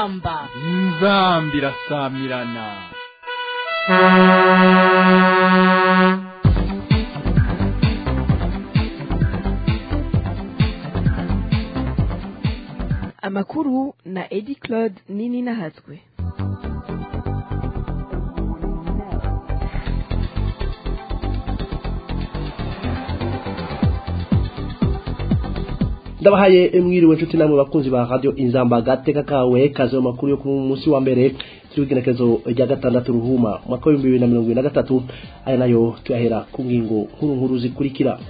inzamba inzamba irasamirana amakuru na edi claude nini nahatswe ndabahaye mwiriwe nshuti namwe bakunzi ba radio inzamba agateka kawe kaze mu makuru yo ku munsi wa mbere turi w'igenekezo rya gatandatu ruhuma umwaka w'ibihumbi bibiri na mirongo ibiri na gatatu aya nayo tuyahera ku ngingo nkuru nkuru zikurikira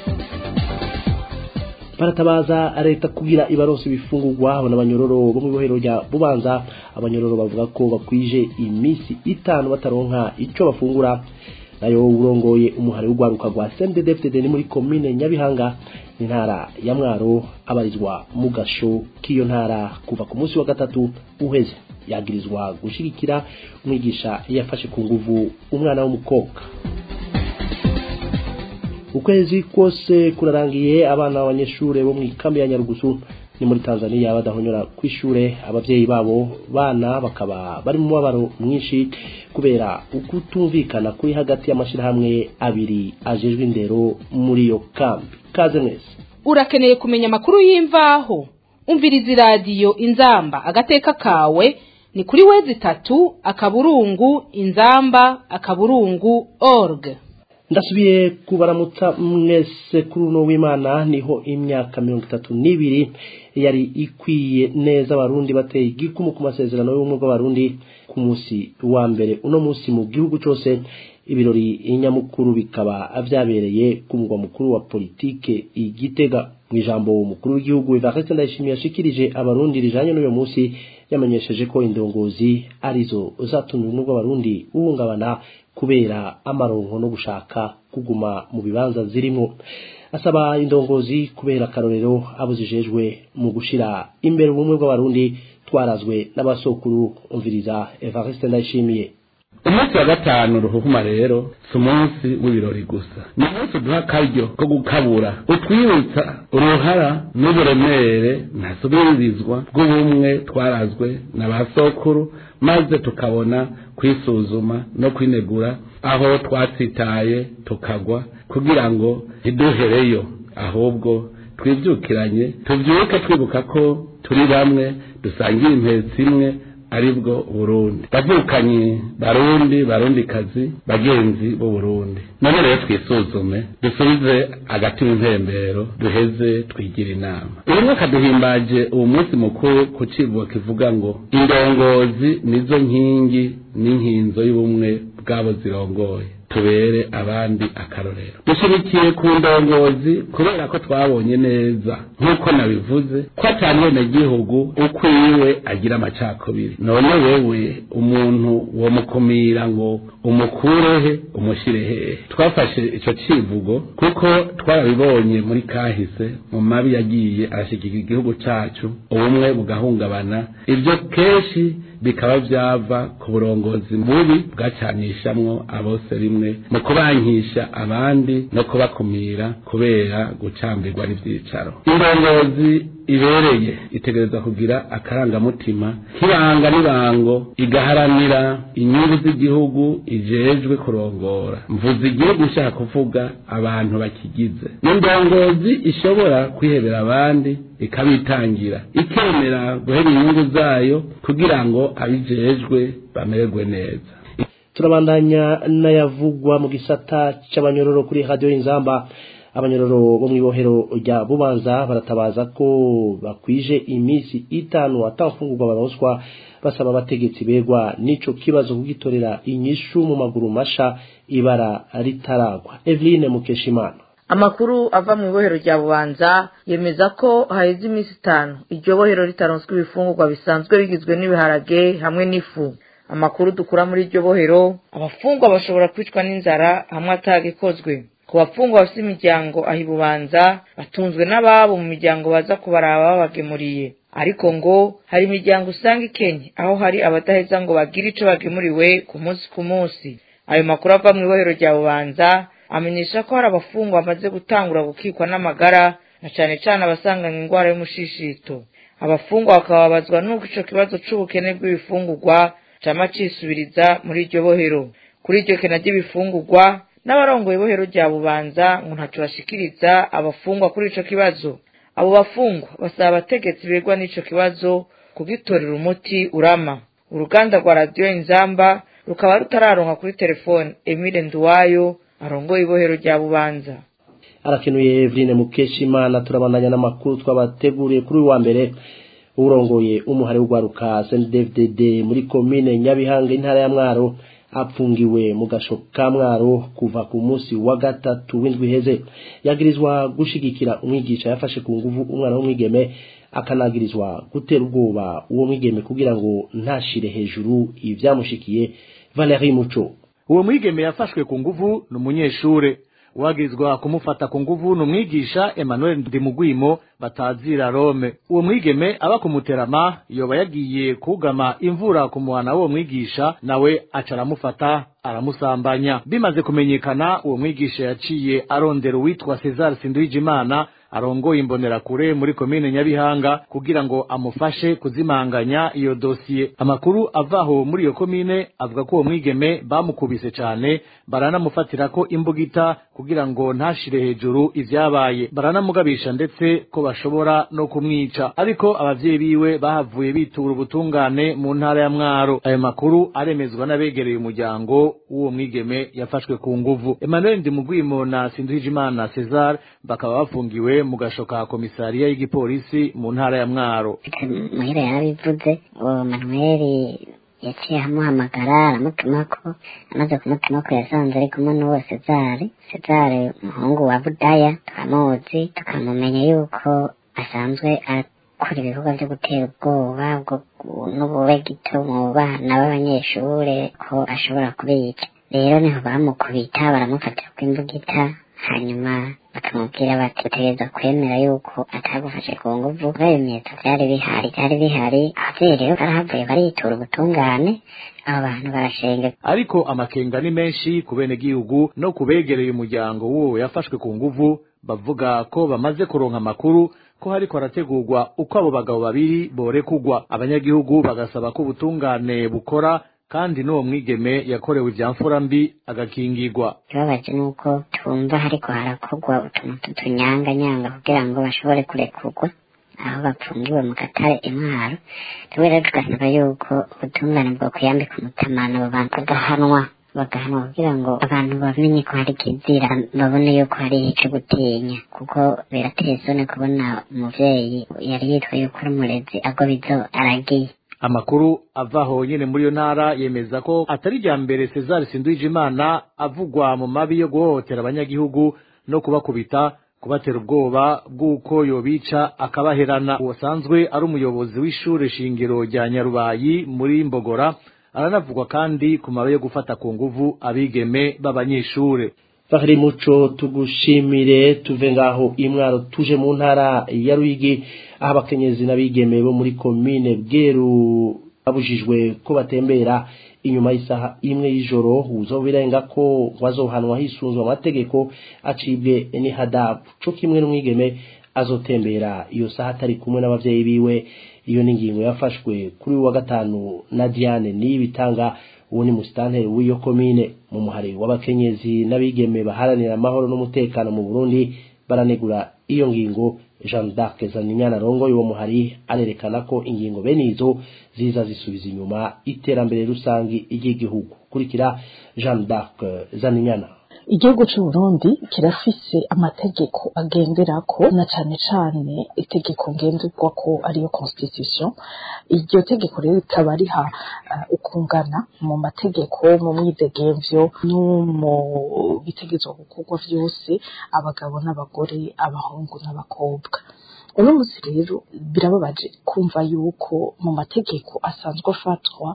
baratabaza leta kugira ibaronse ibifungurwa abo n'abanyororo bo mu ibohero rya bubanza abanyororo bavuga ko bakwije iminsi itanu bataronka ico bafungura nayo urongoye umuhari w'urwaruka rwa CNDD-FDD ni muri komine Nyabihanga intara ya Mwaro abarizwa mu gasho k'iyo ntara kuva ku munsi wa gatatu uheze yagirizwa gushigikira umwigisha yafashe ku nguvu umwana w'umukobwa ukwezi kose kurarangiye abana b'abanyeshure bo mu ikambi ya Nyarugusu ni muri Tanzania badahonyora kwishure abavyeyi babo bana bakaba bari mu mubabaro mwinshi kubera ukutumvikana kuri hagati y'amashirahamwe abiri ajejwe indero muri iyo kambi kaze mwese urakeneye kumenya amakuru y'imvaho umviriza iradiyo inzamba agateka kawe ni kuri wezi itatu akaburungu inzamba akaburungu org ndasubiye kubaramutsa mwese kuri uno w'imana niho imyaka mirongo itatu n'ibiri yari ikwiye neza abarundi bateye igikumu ku masezerano y'ubumwe bw'abarundi ku munsi wa mbere uno munsi mu gihugu cyose ibirori nyamukuru bikaba vyabereye ku mugwa mukuru wa politike igitega mu ijambo umukuru w'igihugu Evariste Ndayishimiye yashikirije abarundi rijanye n'uyo munsi yamenyesheje ko indongozi arizo zatumye ubumwe bw'abarundi buhungabana kubera amaronko no gushaka kuguma mu bibanza zirimo asaba indongozi kubera akarorero abuzijejwe mu gushira imbere ubumwe bw'abarundi twarazwe n'abasokuru umviriza Evariste Ndayishimiye umunsi wa gatanu ruhuma rero si umunsi w'ibirori gusa ni umunsi duha akaryo ko gukabura utwibutsa uruhara n'uburemere ntasubirizwa bw'ubumwe twarazwe na ba sokuru maze tukabona kwisuzuma no kwinegura aho twatsitaye tukagwa kugira ngo ntiduhereyo ahubwo twibyukiranye tubyuke twibuka ko turi bamwe dusangiye impetsi imwe aribwo Burundi bavukanye barundi barundi kazi bagenzi b'u Burundi none rero twisuzume dusubize agati mu mpembero duheze twigira inama uyu mwaka duhimbaje uwo munsi mukuru ku kivugo kivuga ngo indongozi nizo nkingi n'inkinzo y'ubumwe bwabo zirongoye tubere abandi akarorero dushirikiye ku ndongozi kubera ko twabonye neza nk'uko nabivuze ko atari gihugu ukwiwe agira amacakubiri none wewe umuntu womukumira ngo umukurehe umushyire hehe twafashe icyo kivugo kuko twarabibonye muri kahise mu mabi yagiye arashyigikira igihugu cyacu ubumwe bugahungabana ibyo kenshi bikaba byava ku burongozi bubi bwacanishamwo abose rimwe mu kubankisha abandi no kubakumira kubera gucambirwa n'ibyicaro indongozi ibereye itegereza kugira akarangamutima nk'ibanga n'ibango igaharanira inyungu z'igihugu ijejwe kurongora mvuze igihugu ushaka kuvuga abantu bakigize n'indongozi ishobora kwihebera abandi ikabitangira ikemera guhera inyungu zayo kugira ngo abijejwe bamererwe neza turabandanya n'ayavugwa mu gisata c'abanyororo kuri radio inzamba abanyororo bo mw'ibohero rya bubanza baratabaza ko bakwije iminsi itanu atamfungurwa baronswa basaba abategetsi begwa n'ico kibazo kugitorera inyishu mu maguru masha ibara ritaragwa Eveline Mukeshimana amakuru ava mu ibohero rya bubanza yemeza ko haheze iminsi itanu iryo bohero ritaronswa ibifungurwa bisanzwe bigizwe n'ibiharage hamwe n'ifu amakuru dukura muri iryo bohero abafungwa bashobora kwicwa n'inzara hamwe atagikozwe ku bafungwa bafite imiryango aho ibubanza batunzwe n'ababo mu miryango baza kubaraba babagemuriye ariko ngo hari imiryango usanga ikenye aho hari abadaheza ngo bagire ico bagemuriwe ku munsi ku munsi ayo makuru ava mu ibohero rya bubanza amenyesha ko hari abafungwa bamaze gutangura gukikwa n'amagara na cane cane abasanganywe ingwara y'umushishito abafungwa bakababazwa n'uko ico kibazo c'ubukene bw'ibifungurwa cama cisubiriza muri iryo bohero kuri iryo kena ry'ibifungurwa n'abarongoye ibohero rya bubanza ngo ntaco bashikiriza abafungwa kuri ico kibazo abo bafungwa basaba abategetsi begwa n'ico kibazo kugitorera umuti urama uruganda rwa radiyo inzamba rukaba rutararonka kuri telefone emile nduwayo arongoye ibohero rya bubanza arakenuye Eveline Mukeshimana turabandanya n'amakuru twabateguriye kuri uyu wa mbere urongoye umuhari w'ugwaruka CNDD-FDD muri komine Nyabihanga intara ya Mwaro apfungiwe mu gasho ka Mwaro kuva ku munsi wa gatatu w'indwi heze yagirizwa gushigikira umwigisha yafashe ku nguvu umwana w'umwigeme akanagirizwa gutera ubwoba uwo mwigeme kugira ngo ntashire hejuru ivyamushikiye Valerie Muco uwo mwigeme yafashwe ku nguvu ni umunyeshure uwagirizwa kumufata ku nguvu ni umwigisha emmanuel ndimugwimo batazira rome uwo mwigeme aba kumuterama yoba yagiye kugama imvura ku muhana w'uwo mwigisha nawe aca aramufata aramusambanya bimaze kumenyekana uwo mwigisha yaciye arondera uwitwa cesar sinduhijimana arongoye imbonerakure muri komine nyabihanga kugira ngo amufashe kuzimanganya iyo dosiye amakuru avaho muri iyo komine avuga ko uwo mwigeme bamukubise cane baranamufatirako imbugita kugira ngo ntashire hejuru ivyabaye baranamugabisha ndetse ko bashobora no kumwica ariko abavyeyi biwe bahavuye bitura ubutungane mu ntara ya mwaro ayo makuru aremezwa n'abegereye umuryango w'uwo mwigeme yafashwe ku nguvu emmanuel ndimugwimo na sinduhijimana cesar bakaba bafungiwe mu gasho ka komisariya y'igipolisi mu ntara ya mwaro muhira yarabivuze uwo manuweli yaciye amuhamagara aramutumako amaze kumutumako yasanze ari kumwe n'uwo sezari sezari umuhungu wa budaya turamuzi tukamumenya yuko asanzwe akora ibikorwa byo gutera ubwoba n'ububegito mu bana b'abanyeshure ko ashobora kubica rero niho bamukubita baramufatira ku imbugita hanyuma bakamubwira bati utegereza kwemera yuko atagufashe ku nguvu kubera ibimenyetso vyari bihari vyari bihari abavyeyi rero barahavuye baritura ubutungane abo bantu barashenge ariko amakenga ni menshi ku benegihugu no kubegereye umuryango w'uwo yafashwe ku nguvu bavuga ko bamaze kuronka amakuru ko hariko harategurwa uko abo bagabo babiri borekugwa abanyagihugu bagasaba ko ubutungane bukora kandi n'uwo mwigeme yakorewe ivyamfura mbi agakingirwa ikibabaje nuko twumva hariko harakorwa utuntu tutunyanganyanga kugira ngo bashobore kurekurwa aho bapfungiwe mu gatare intwaro twebwe rero tugasaba yuko ubutungane bwo kuyambika umutamano abo bantu bagahanwa bagahanwa kugira ngo abantu bamenye ko hari kizira babone yuko hari ico gutinya kuko birateye isoni kubona umuvyeyi yari yitwa yuko ari umurezi agwa bizo aragiye amakuru avaho nyene muri iyo ntara yemeza ko atari rya mbere Cesar Sinduhijimana avugwa mu mabi yo guhohotera abanyagihugu no kubakubita kubatera ubwoba bw'uko yobica akabaherana uwasanzwe ari umuyobozi w'ishure shingiro rya Nyarubayi muri Mbogora aranavugwa kandi ku mabi yo gufata ku nguvu abigeme b'abanyeshure Fahri Muco tugushimire tuve ngaho imwaro tuje mu ntara ya Ruyigi aho abakenyezi n'abigeme bo muri komine Bweru babujijwe ko batembera inyuma y'isaha imwe y'ijoro uzobirenga ko wazohanwa hisunzwe amategeko acibwe ni hadabu co kimwe n'umwigeme azotembera iyo saha atari kumwe n'abavyeyi biwe iyo ni ingingo yafashwe kuri wa gatanu na Diane niyibitanga uwo ni musitanteri w'iyo komine mu muhari w'abakenyezi n'abigeme baharanira amahoro n'umutekano mu Burundi baranegura iyo ngingo Jean d'Arc Zaninyana rongo uwo muhari arerekana ko ingingo bene izo ziza zisubiza inyuma iterambere rusangi ry'igihugu kurikira Jean d'Arc Zaninyana igihugu cy'u Burundi kirafise amategeko agenderako na cane cane itegeko ngenderwako ariyo constitution iryo tegeko rero rikaba riha uh, ukungana mu mategeko mu mwidegemvyo no mu bitegezwa gukorwa vyose abagabo n'abagore abahungu n'abakobwa uno munsi rero birababaje kumva yuko mu mategeko asanzwe afatwa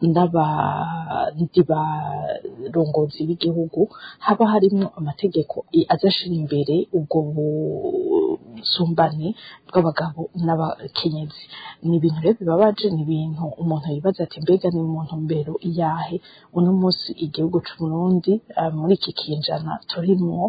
n'abandi barongozi b'igihugu haba harimo amategeko azashira imbere ubwo busumbane bw'abagabo n'abakenyezi ni ibintu rero bibabaje ni ibintu umuntu yibaza ati mbega ni mu ntumbero iyahe uno munsi igihugu c'uburundi uh, muri iki kinjana turimwo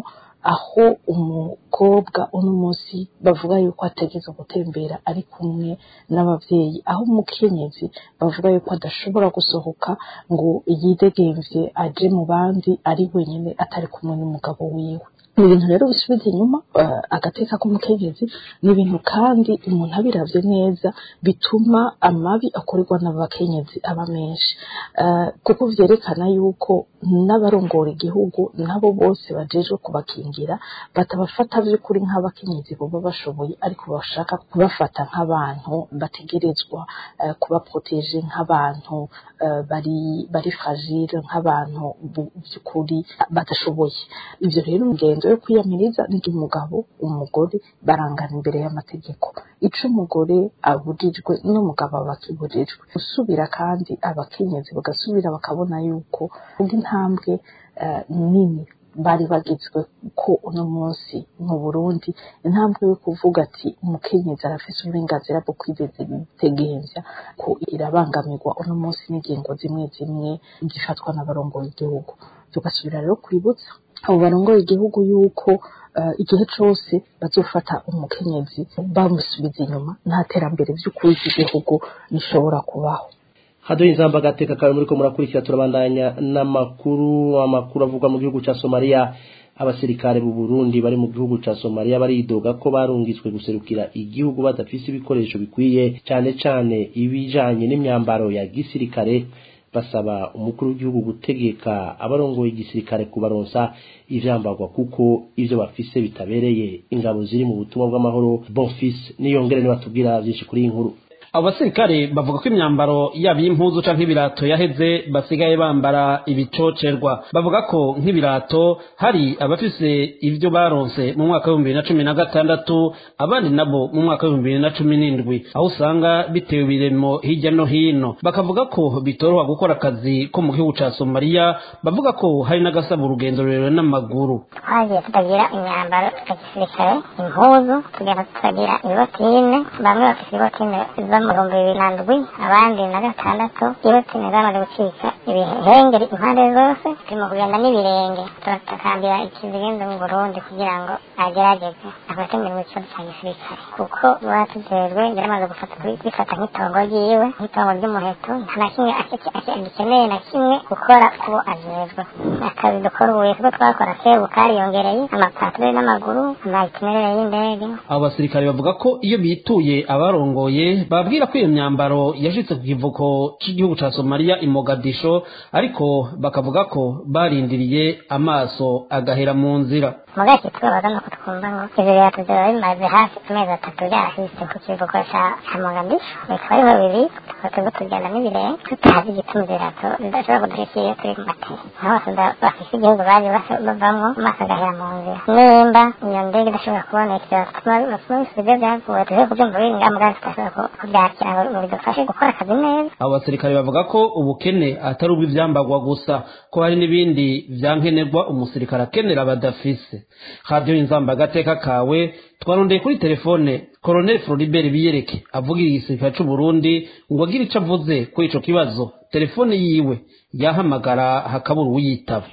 aho umukobwa uno munsi bavuga yuko ategeza gutembera ari kumwe n'abavyeyi aho umukenyezi bavuga yuko adashobora gusohoka ngo yidegemvye aje mu bandi ari wenyine atari kumwe n'umugabo wiwe ni ibintu rero bisubiza inyuma uh, agateka k'umukenyezi ni ibintu kandi umuntu abiravye neza bituma amabi akorerwa n'abakenyezi aba menshi uh, kuko vyerekana yuko n'abarongora igihugu nabo bose bajejwe kubakingira batabafata vy'ukuri nk'abakenyezi boba bashoboye ariko bashaka kubafata nk'abantu bategerezwa uh, kubaproteje nk'abantu uh, bari bari fragile nk'abantu by'ukuri badashoboye ivyo rero ingendo yo kwiyamiriza ndi umugabo umugore barangana imbere y'amategeko ico umugore abujijwe n'umugabo aba akibujijwe gusubira kandi abakenyezi bagasubira bakabona yuko intambwe uh, nini bari bagizwe ko uno munsi mu Burundi intambwe yo kuvuga ati umukenyezi arafise uburenganzira bwo kwidegemvya ko irabangamirwa uno munsi n'ingingo zimwe zimwe zifatwa n'abarongoye igihugu tugasubira rero kwibutsa abo barongoye igihugu yuko uh, igihe cose bazofata umukenyezi bamusubiza inyuma nta terambere vy'ukuri ry'igihugu rishobora kubaho haduye inzamba agateka kawe muri ko murakurikira turabandanya n'amakuru amakuru avugwa mu gihugu ca Somalia abasirikare mu Burundi bari mu gihugu ca Somalia baridoga ko barungitswe guserukira igihugu badafise ibikoresho bikwiye cyane cyane ibijanye n'imyambaro ya gisirikare basaba umukuru w'igihugu gutegeka abarongoye igisirikare kubaronsa ivyambarwa kuko ivyo bafise bitabereye ingabo ziri mu butumwa bw'amahoro Bonfils niyongere ni batubwira byinshi kuri iyi nkuru abo basirikare bavuga ko imyambaro yaba iy'impuzu canke ibirato yaheze basigaye bambara ibicocerwa bavuga ko nk'ibirato hari abafise ivyo baronse mu mwaka w'ibihumbi bibiri na cumi na gatandatu abandi nabo mu mwaka w'ibihumbi bibiri na cumi n'indwi aho usanga bitewe ibiremo hirya no hino bakavuga ko bitoroha gukora akazi ko mu gihugu ca somaliya bavuga ko hari n'agasaba urugendo rurerure n'amaguru twagiye tutagira imyambaro ya gisirikare impuzu tugenda tutagira ibotine bamwe bafise ibotine zo mu bihumbi bibiri na ndwi abandi na gatandatu ibotine zamaze gucika ibihengeri impande zose turimo kugenda n'ibirenge turatakambira ikizigenza mu burundi kugira ngo agerageze afate imirimo ikibazo cya gisirikare kuko batujejwe yaramaze gufata bifata nk'itongo ryiwe nk'itongo ry'umuheto nta na kimwe agikeneye na kimwe gukora kubo ajejwe akazi dukora ubuye kuko twakora kebu kariyongereye amapatire n'amaguru amaitinerere y'indege abo basirikare bavuga ko iyo bituye abarongoye babwira ko iyo myambaro yashitse ku kivuko cy'igihugu ca somaliya i mogadisho ariko bakavuga ko barindiriye amaso agahera mu nzira mugaki tubabaza nuko twumva ngo ivyo birato vyoba bimaze hafi amezi atatu vyarahise ku kivuko ca mogadisho bitwa ariho biri tukaba turiko tugenda n'ibirenge tutazi igituma ivyo birato bidashobora kudushikira iyo turi ku matera aho basoda bafise igihugu baje bavamwo amaso agahera mu nzira nimba iyo ndege idashobora kuboneka batuma bisubiza vyavuye tuze kuvyumva biri ngaha mugabo tudashobora kuvyakira ngo bidufashe gukora akazi neza abo basirikare bavuga ko ubukene atari ubw'ivyambagwa gusa ko hari n'ibindi vyankenerwa umusirikare akenera badafise radiyo inzamba agateka kawe twarondeye kuri telefone koroneli floribert biyereke avugira igisirikare c'uburundi ngo agire ico avuze kuri ico kibazo telefone yiwe yahamagara hakabura uwuyitaba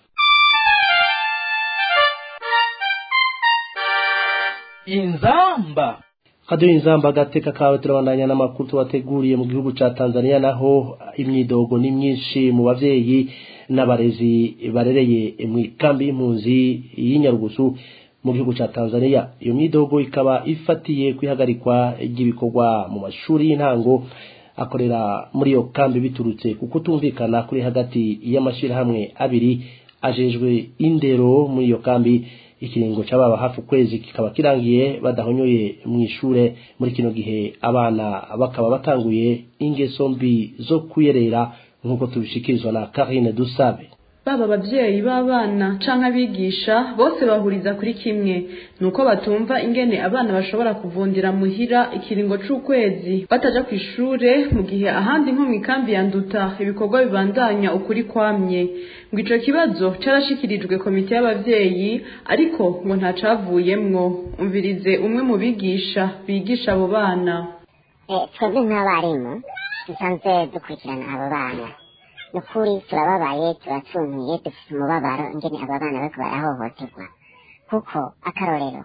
inzamba haduye inzamba agateka kawe turabandanya n'amakuru tubateguriye mu gihugu ca Tanzania naho imyidogo ni myinshi mu bavyeyi n'abarezi barereye mu ikambi y'impunzi y'inyarugusu mu gihugu ca Tanzania iyo myidogo ikaba ifatiye kwihagarikwa ry'ibikorwa mu mashuri y'intango akorera muri iyo kambi biturutse kuko tumvikana kuri hagati y'amashirahamwe abiri ajejwe indero muri iyo kambi ikiringo c'ababa hafi ukwezi kikaba kirangiye badahonyoye mu ishure muri kino gihe abana bakaba batanguye ingeso mbi zo kuyerera nk'uko tubishikirizwa na Karine Dusabe baba abavyeyi b'abana canke abigisha bose bahuriza kuri kimwe nuko batumva ingene abana bashobora kuvundira muhira ikiringo c'ukwezi bataja kw'ishure mu gihe ahandi nko mw'ikambi ya nduta ibikorwa bibandanya ukuri kwamye ngo ico kibazo carashikirijwe komite y'abavyeyi ariko ngo ntacavuyemwo umvirize umwe mu bigisha bigisha abo bana twebwe nk'abarimu dusanzwe dukurikirana abo bana nukuri turababaye turacuntuye dufite umubabaro ingene aba bana bariko barahohoterwa kuko akarorero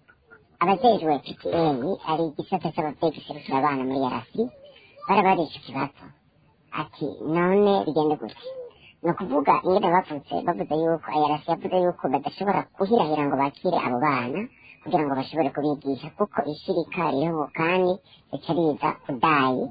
abajejwe PPN ari igisata c'abavyeyi giserukira abana muri yarasi barabarisha ikibazo ati none bigende gute ni ukuvuga ingene bavutse bavuze yuko ayarasi yavuze yuko badashobora guhirahira ngo bakire abo bana kugira ngo bashobore kubigisha kuko ishirika ririho kandi rica riza kudayi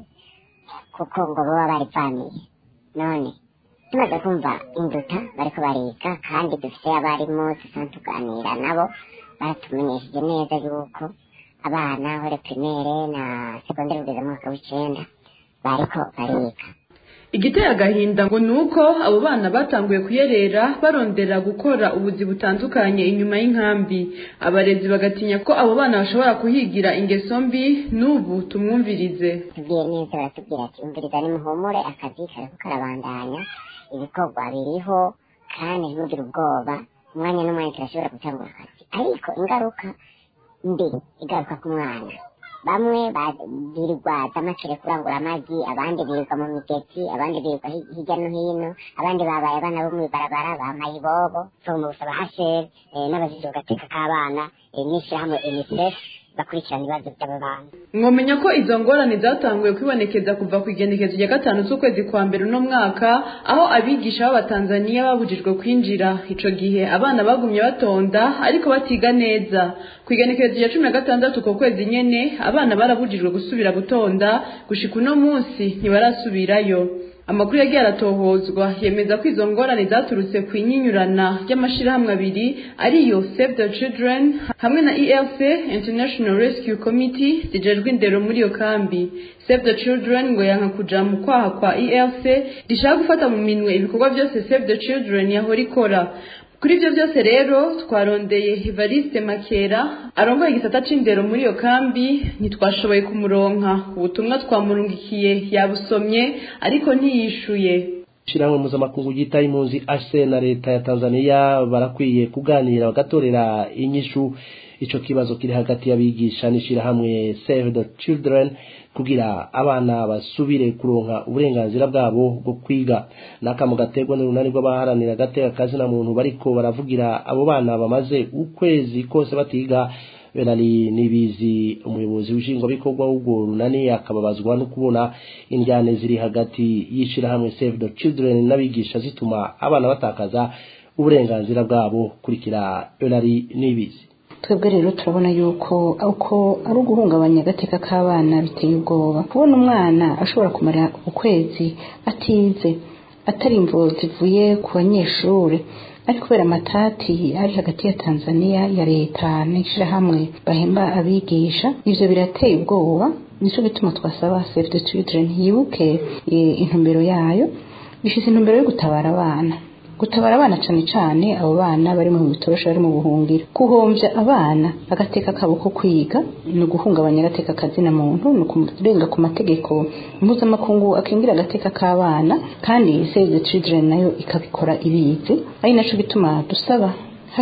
kuko ngo baba barivamiye none tumaze kumva induta bariko bariga kandi dufite abarimu dusanzwe tuganira nabo baratumenyesheje neza yuko abana hore primaire na segondere kugeza mu mwaka w'icenda bariko bariga igiteye agahinda ngo ni uko abo bana batanguye kuyerera barondera gukora ubuzi butandukanye inyuma y'inkambi abarezi bagatinya ko abo bana bashobora kuhigira ingeso mbi n'ubu tumwumvirize tubwiye neza baratubwira ati umviriza nimuhumure akazi kariko karabandanya ibikorwa biriho kandi ntugire ubwoba umwanya n'umwanya turashobora gutangura akazi ariko ingaruka mbi igaruka ku mwana bamwe birirwa z'amacere kurangura amagi abandi birirwa mu migezi abandi birirwa hirya no hino abandi babaye abana bo mw'ibarabara bamaye ibobo so mu busaba hashere n'abajije gateka k'abana n'ishyirahamwe unicef bakurikirana ibibazo by'abo bana mwomenya ko izo ngorane zatanguye kwibonekeza kuva ku igenekezo rya gatanu z'ukwezi kwa mbere uno mwaka aho abigisha b'abatanzaniya babujijwe kwinjira ico gihe abana bagumye batonda ariko batiga neza ku igenekezo rya cumi na gatandatu uko kwezi nyene abana barabujijwe gusubira gutonda gushika uno munsi ntibarasubirayo amakuru yagiye aratohozwa yemeza ko izo ngorane zaturutse ku inyinyurana ry'amashirahamwe abiri ariyo save the children hamwe na elc international rescue committee zijejwe indero muri iyo kambi save the children ngo yanka kuja mu kwaha kwa elc rishaka gufata mu minwe ibikorwa byose save the children yahora ikora kuri ibyo byose rero twarondeye Evariste Makera arongoye igisata c'indero muri iyo kambi ntitwashoboye kumuronka ubutumwa twamurungikiye yabusomye ariko ntiyishuye shirahamwe mpuzamakungu ryitaye impunzi HCR na leta ya Tanzania barakwiye kuganira bagatorera inyishu ico kibazo kiri hagati y'abigisha n'ishirahamwe Save the Children kugira abana basubire kuronka uburenganzira bwabo bwo kwiga n'akamu gaterwa n'urunani rw'abaharanira agateka kazina muntu bariko baravugira abo bana bamaze ukwezi kose batiga benari nibizi umuyobozi w'ishingwabikorwa w'urwo runani akababazwa no kubona indyane ziri hagati y'ishirahamwe Save the Children n'abigisha zituma abana batakaza uburenganzira bwabo kurikira benari nibizi twebwe rero turabona yuko uko ari uguhungabanya agateka k'abana biteye ubwoba kubona umwana ashobora kumara ukwezi atize atari imvo zivuye ku banyeshuri ari kubera amatati ari hagati ya tanzania ya leta n'ishyirahamwe bahemba abigisha ivyo birateye ubwoba nico gituma twasaba save the children yibuke intumbero yayo bifise intumbero yo gutabara abana gutabara abana cane cane abo bana bari mu bitorosho bari mu buhungiro guhomvya abana agateka kabo ko kwiga ni uguhungabanya agateka kazina muntu ni ukurenga ku mategeko mpuzamakungu akingira agateka k'abana kandi save the children nayo ikabikora ibizi ari naco gituma dusaba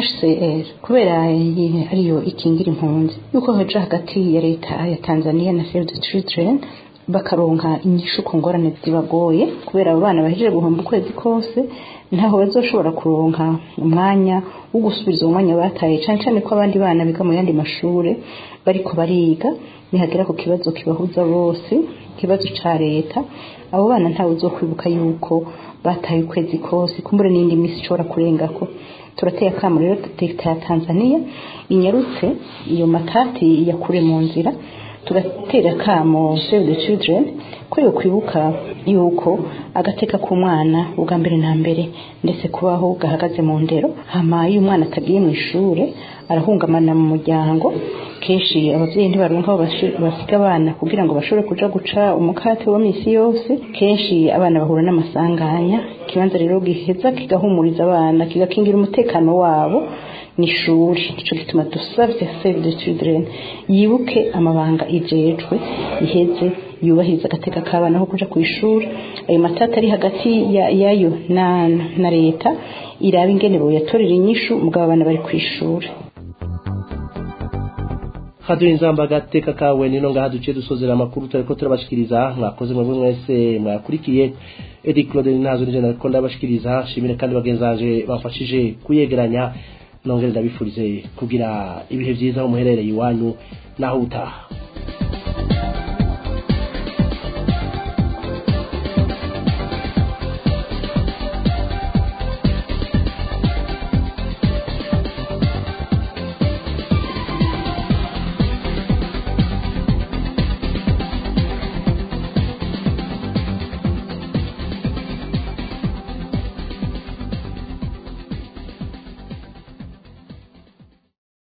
HCR kubera ariyo ikingira impunzi yuko hoja hagati ya leta ya Tanzania na Save the Children bakaronka inyishu ku ngorane zibagoye kubera abo bana bahejeje guhomba ukwezi kose ntaho bazoshobora kuronka umwanya wo gusubiza uwo mwanya bataye cane cane ko abandi bana biga mu yandi mashure bariko bariga nihagera ku kibazo kibahuza bose ikibazo ca leta abo bana ntawe uzokwibuka yuko bataye ukwezi kose kumbure n'indi misi ishobora kurengako turateye akamo rero leta ya tanzania inyarutse iyo matati yakure mu nzira tugatera akamo save the children ko yo kwibuka yuko agateka k'umwana ubwa mbere na mbere ndetse kubaho gahagaze mu ndero hama iyo umwana atagiye mu ishure arahungamana mu muryango kenshi abavyeyi ntibaronka aho basiga abana kugira ngo bashobore kuja guca umukate wa misi yose kenshi abana bahura n'amasanganya ikibanza rero giheza kigahumuriza abana kigakingira umutekano wabo n'ishuri nico gituma dusavye save the children yibuke amabanga ijejwe iheze yubahiriza agateka k'abana ko kuja ku ishuri ayo matata ari hagati yayo na, na leta iraba ingene boyatorera inyishu mugabo abana bari ku ishuri haduye inzamba agateka kawe nino ngaha duciye dusozera amakuru turiko turabashikiriza mwakoze mwebwe mwese mwakurikiye edi claude ntazo nije nariko ndabashikiriza shimire kandi bagenzanje bamfashije kuyegeranya nongere ndabifurize kugira ibihe byiza aho muherereye iwanyu naho utaha